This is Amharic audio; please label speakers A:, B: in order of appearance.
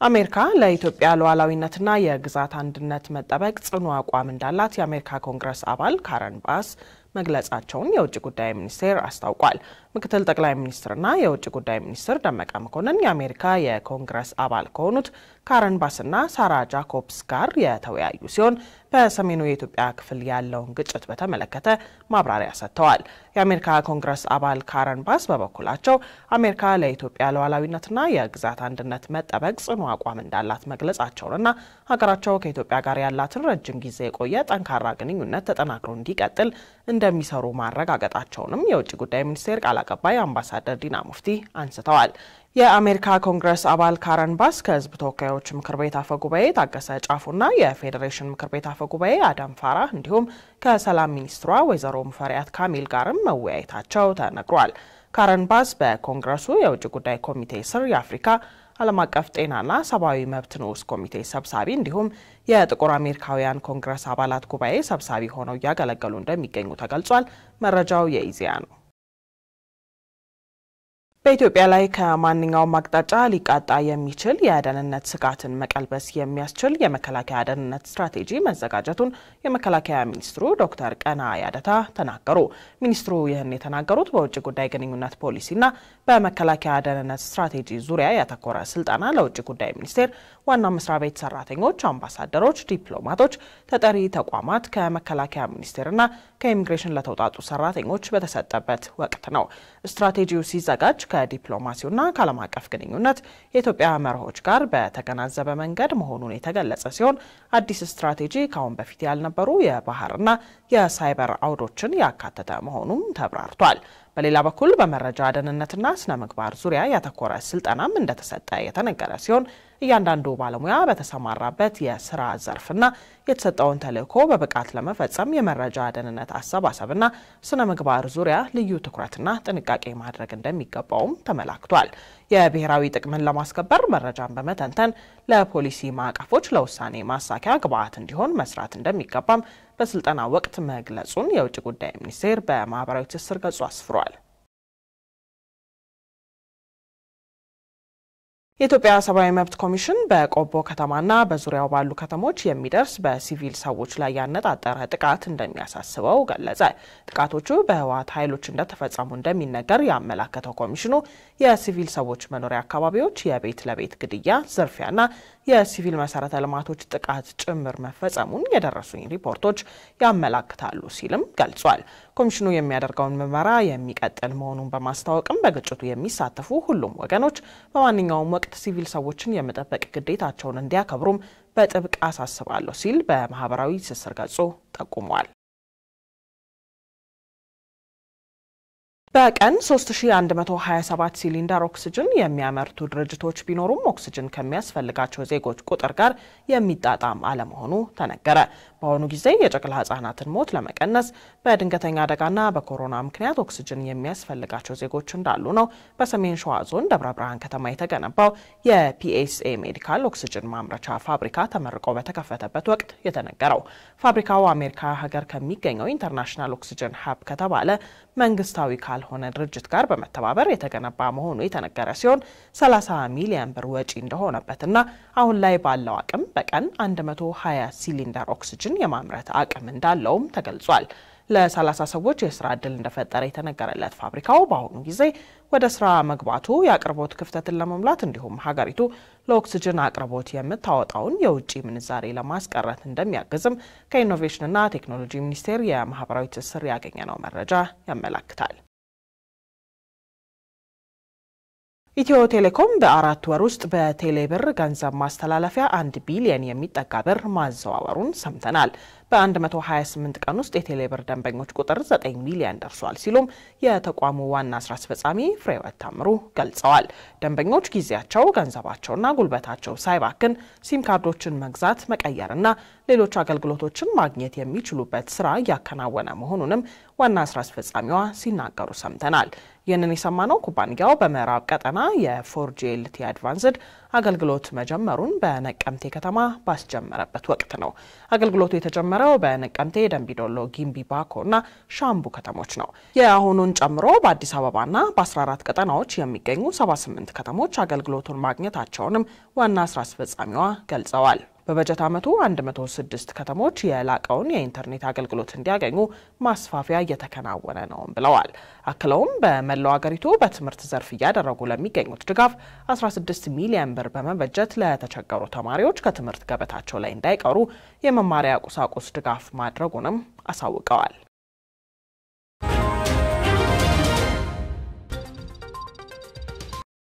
A: አሜሪካ ለኢትዮጵያ ሉዓላዊነትና የግዛት አንድነት መጠበቅ ጽኑ አቋም እንዳላት የአሜሪካ ኮንግረስ አባል ካረን ባስ መግለጻቸውን የውጭ ጉዳይ ሚኒስቴር አስታውቋል። ምክትል ጠቅላይ ሚኒስትርና የውጭ ጉዳይ ሚኒስትር ደመቀ መኮንን የአሜሪካ የኮንግረስ አባል ከሆኑት ካረን ባስና ሳራ ጃኮብስ ጋር የተወያዩ ሲሆን በሰሜኑ የኢትዮጵያ ክፍል ያለውን ግጭት በተመለከተ ማብራሪያ ሰጥተዋል። የአሜሪካ ኮንግረስ አባል ካረን ባስ በበኩላቸው አሜሪካ ለኢትዮጵያ ሉዓላዊነትና የግዛት አንድነት መጠበቅ ጽኑ አቋም እንዳላት መግለጻቸውንና ሀገራቸው ከኢትዮጵያ ጋር ያላትን ረጅም ጊዜ የቆየ ጠንካራ ግንኙነት ተጠናክሮ እንዲቀጥል እንደሚሰሩ ማረጋገጣቸውንም የውጭ ጉዳይ ሚኒስቴር ቃል አቀባይ አምባሳደር ዲና ሙፍቲ አንስተዋል። የአሜሪካ ኮንግረስ አባል ካረን ባስ ከህዝብ ተወካዮች ምክር ቤት አፈ ጉባኤ ታገሰ ጫፉና የፌዴሬሽን ምክር ቤት አፈ ጉባኤ አዳም ፋራህ እንዲሁም ከሰላም ሚኒስትሯ ወይዘሮ ሙፈሪያት ካሚል ጋርም መወያየታቸው ተነግሯል። ካረን ባስ በኮንግረሱ የውጭ ጉዳይ ኮሚቴ ስር የአፍሪካ ዓለም አቀፍ ጤናና ሰብአዊ መብት ንዑስ ኮሚቴ ሰብሳቢ እንዲሁም የጥቁር አሜሪካውያን ኮንግረስ አባላት ጉባኤ ሰብሳቢ ሆነው እያገለገሉ እንደሚገኙ ተገልጿል። መረጃው የኢዜአ ነው። በኢትዮጵያ ላይ ከማንኛውም አቅጣጫ ሊቃጣ የሚችል የደህንነት ስጋትን መቀልበስ የሚያስችል የመከላከያ ደህንነት ስትራቴጂ መዘጋጀቱን የመከላከያ ሚኒስትሩ ዶክተር ቀና ያደታ ተናገሩ። ሚኒስትሩ ይህን የተናገሩት በውጭ ጉዳይ ግንኙነት ፖሊሲና በመከላከያ ደህንነት ስትራቴጂ ዙሪያ ያተኮረ ስልጠና ለውጭ ጉዳይ ሚኒስቴር ዋና መስሪያ ቤት ሰራተኞች፣ አምባሳደሮች፣ ዲፕሎማቶች፣ ተጠሪ ተቋማት ከመከላከያ ሚኒስቴርና ከኢሚግሬሽን ለተውጣጡ ሰራተኞች በተሰጠበት ወቅት ነው። ስትራቴጂው ሲዘጋጅ ከዲፕሎማሲውና ከዓለም አቀፍ ግንኙነት የኢትዮጵያ መርሆች ጋር በተገናዘበ መንገድ መሆኑን የተገለጸ ሲሆን አዲስ ስትራቴጂ ከአሁን በፊት ያልነበሩ የባህርና የሳይበር አውዶችን ያካተተ መሆኑም ተብራርቷል። በሌላ በኩል በመረጃ ደህንነትና ስነ ምግባር ዙሪያ ያተኮረ ስልጠናም እንደተሰጠ የተነገረ ሲሆን እያንዳንዱ ባለሙያ በተሰማራበት የስራ ዘርፍና የተሰጠውን ተልዕኮ በብቃት ለመፈጸም የመረጃ ደህንነት አሰባሰብና ስነ ምግባር ዙሪያ ልዩ ትኩረትና ጥንቃቄ ማድረግ እንደሚገባውም ተመላክቷል። የብሔራዊ ጥቅምን ለማስከበር መረጃን በመተንተን ለፖሊሲ ማዕቀፎች ለውሳኔ ማሳኪያ ግብዓት እንዲሆን መስራት እንደሚገባም በስልጠና ወቅት መግለጹን የውጭ ጉዳይ ሚኒስቴር በማህበራዊ ትስስር ገጹ አስፍሯል። የኢትዮጵያ ሰብአዊ መብት ኮሚሽን በቆቦ ከተማና በዙሪያው ባሉ ከተሞች የሚደርስ በሲቪል ሰዎች ላይ ያነጣጠረ ጥቃት እንደሚያሳስበው ገለጸ። ጥቃቶቹ በህወሓት ኃይሎች እንደተፈጸሙ እንደሚነገር ያመላከተው ኮሚሽኑ የሲቪል ሰዎች መኖሪያ አካባቢዎች የቤት ለቤት ግድያ፣ ዝርፊያና የሲቪል መሰረተ ልማቶች ጥቃት ጭምር መፈጸሙን የደረሱኝ ሪፖርቶች ያመላክታሉ ሲልም ገልጿል። ኮሚሽኑ የሚያደርገውን ምርመራ የሚቀጥል መሆኑን በማስታወቅም በግጭቱ የሚሳተፉ ሁሉም ወገኖች በማንኛውም ወቅት ሲቪል ሰዎችን የመጠበቅ ግዴታቸውን እንዲያከብሩም በጥብቅ አሳስባለሁ ሲል በማህበራዊ ትስስር ገጹ ጠቁሟል። በቀን 3127 ሲሊንደር ኦክስጅን የሚያመርቱ ድርጅቶች ቢኖሩም ኦክስጅን ከሚያስፈልጋቸው ዜጎች ቁጥር ጋር የሚጣጣም አለመሆኑ ተነገረ። በአሁኑ ጊዜ የጨቅላ ህጻናትን ሞት ለመቀነስ በድንገተኛ አደጋና በኮሮና ምክንያት ኦክስጅን የሚያስፈልጋቸው ዜጎች እንዳሉ ነው በሰሜን ሸዋ ዞን ደብረ ብርሃን ከተማ የተገነባው የፒኤስኤ ሜዲካል ኦክስጅን ማምረቻ ፋብሪካ ተመርቆ በተከፈተበት ወቅት የተነገረው። ፋብሪካው አሜሪካ ሀገር ከሚገኘው ኢንተርናሽናል ኦክስጅን ሀብ ከተባለ መንግስታዊ ካልሆነ ድርጅት ጋር በመተባበር የተገነባ መሆኑ የተነገረ ሲሆን 30 ሚሊዮን ብር ወጪ እንደሆነበትና አሁን ላይ ባለው አቅም በቀን 120 ሲሊንደር ኦክስጅን የማምረት አቅም እንዳለውም ተገልጿል። ለ30 ሰዎች የስራ ዕድል እንደፈጠረ የተነገረለት ፋብሪካው በአሁኑ ጊዜ ወደ ስራ መግባቱ የአቅርቦት ክፍተትን ለመሙላት እንዲሁም ሀገሪቱ ለኦክስጅን አቅርቦት የምታወጣውን የውጭ ምንዛሬ ለማስቀረት እንደሚያግዝም ከኢኖቬሽንና ቴክኖሎጂ ሚኒስቴር የማህበራዊ ትስስር ያገኘነው መረጃ ያመላክታል። ኢትዮ ቴሌኮም በአራት ወር ውስጥ በቴሌ ብር ገንዘብ ማስተላለፊያ አንድ ቢሊየን የሚጠጋ ብር ማዘዋወሩን ሰምተናል። በ128 ቀን ውስጥ የቴሌ ብር ደንበኞች ቁጥር 9 ሚሊዮን ደርሷል ሲሉም የተቋሙ ዋና ስራ አስፈጻሚ ፍሬህይወት ታምሩ ገልጸዋል። ደንበኞች ጊዜያቸው፣ ገንዘባቸውና ጉልበታቸው ሳይባክን ሲም ካርዶችን መግዛት፣ መቀየርና ሌሎች አገልግሎቶችን ማግኘት የሚችሉበት ስራ እያከናወነ መሆኑንም ዋና ስራ አስፈጻሚዋ ሲናገሩ ሰምተናል። ይህንን የሰማነው ኩባንያው በምዕራብ ቀጠና የፎርጂ ኤልቲ አድቫንስድ አገልግሎት መጀመሩን በነቀምቴ ከተማ ባስጀመረበት ወቅት ነው። አገልግሎቱ የተጀመረው በነቀምቴ፣ ደንቢዶሎ፣ ጊምቢ፣ ባኮ እና ሻምቡ ከተሞች ነው። የአሁኑን ጨምሮ በአዲስ አበባና በ14 ቀጠናዎች የሚገኙ 78 ከተሞች አገልግሎቱን ማግኘታቸውንም ዋና ስራ አስፈጻሚዋ ገልጸዋል። በበጀት ዓመቱ 106 ከተሞች የላቀውን የኢንተርኔት አገልግሎት እንዲያገኙ ማስፋፊያ እየተከናወነ ነው ብለዋል። አክለውም በመላው አገሪቱ በትምህርት ዘርፍ እያደረጉ ለሚገኙት ድጋፍ 16 ሚሊዮን ብር በመበጀት ለተቸገሩ ተማሪዎች ከትምህርት ገበታቸው ላይ እንዳይቀሩ የመማሪያ ቁሳቁስ ድጋፍ ማድረጉንም አሳውቀዋል።